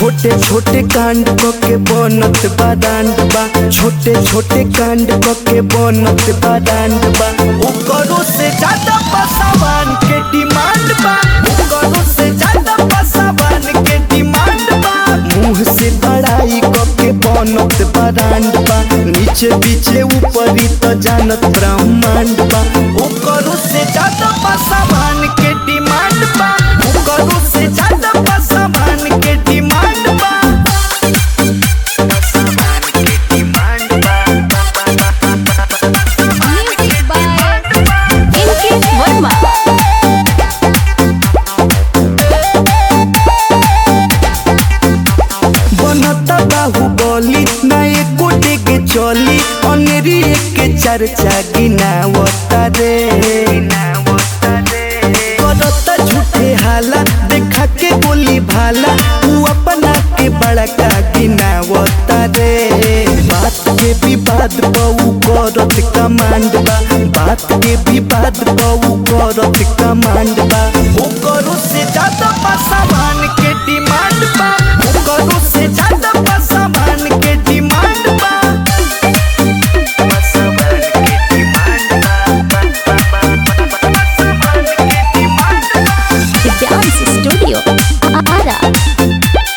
छोटे छोटे कांड क के बनत बा डांड बा छोटे छोटे कांड क के बनत बा डांड बा ओकरो से ज्यादा पसावान के डिमांड बा ओकरो से ज्यादा पसावान के डिमांड बा मुंह से बड़ाई क के बनत बा डांड बा नीचे पीछे ऊपरी तो जानत ब्रह्मांड बा ओकरो से ज्यादा पसावान के डिमांड बा ओकरो से ज्यादा पसावान के डिमांड बा पसावान के डिमांड बा Music by Inkit Verma. बनता बाहुबली ना एको डेगे चली अनेरी के चर्चा गिनावता रे करता झूठे हाला देखा के बोली भाला तू अपना के बड़का गिनावता रे बात के विवाद बहु करत कमांड बा बात के विवाद बहु करत कमांड बा ओकरो से ज्यादा पासावान के डिमांड बा ओकरो से ज्यादा पासावान के डिमांड बा पासावान के डिमांड बा पासावान के डिमांड बा The Dance Studio. Ara.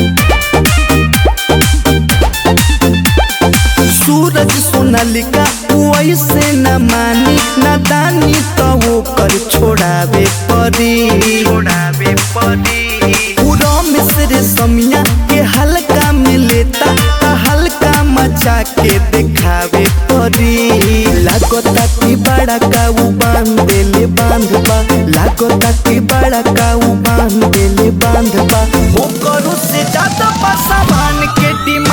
सूरज सोनालिका वैसे न मानी न दानी तो वो कर छोड़ावे परी छोड़ावे परी पूरा मिस्र समिया के हल्का में लेता ता हल्का मचा के दिखावे परी लागता कि बड़ा काऊ बांध देले बांध बा लागता कि बड़ा काऊ बांध देले बांध बा ओकरो से ज्यादा पासावान के डिमांड